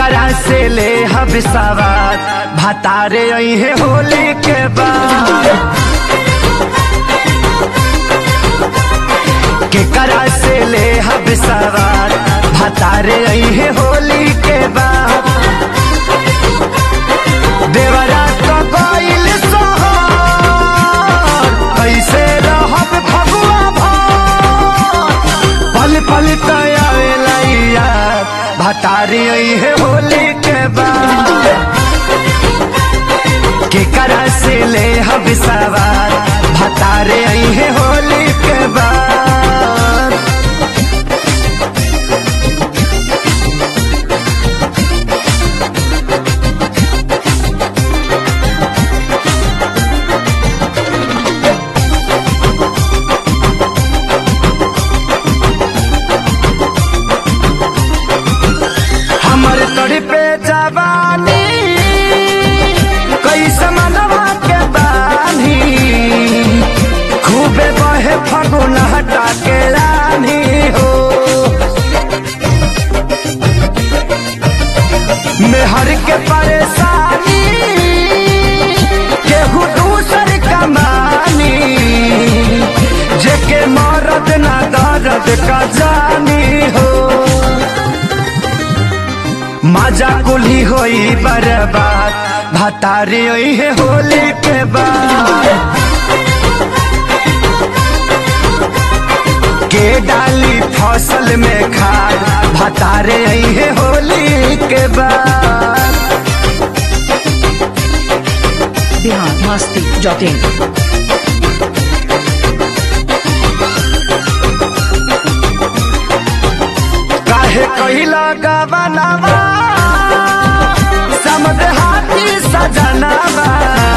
केकरा से ले हब सवार भतारे अहे होली के बाद केकरा से ले हब सवार भतारे अहे होली के बाद देवरा तो गइल सोहर कैसे रहब फगुआ भर पल पल तयावेला यार भतारी है होली के बाद केकरा से ले हब सवार भतारे है होली के बाद हमर तोड़ी पे जवानी कैसे मनवा के बानी खूबे बहे फगुन हटा के रानी हो मेहर के परेशानी केहू दूसर कमानी जेके मरद ना दर्द का जानी हो मजा कुली होई बर्बाद भतारी होई है होली के बाद के डाली फसल में खाद भतारे आई है होली के बाद बिहार मस्ती डॉट इन काहे कहिला गवनावा समद हाथी सजनावा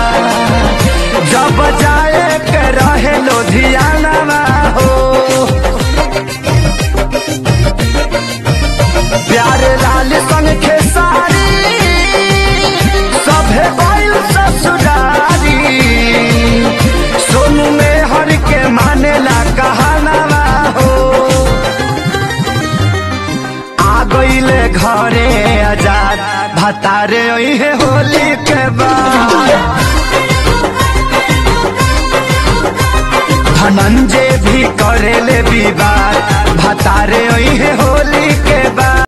जब जाए के रहे लुधियानावा हो प्यारे लाल संग खेसारी सभे गइल ससुरारी सोनू में हर के मानेला कहानावा हो आ गईले घरे आजाद भतारे है होली के बाद धनंजय भी करेले विवाद भतारे है होली के बाद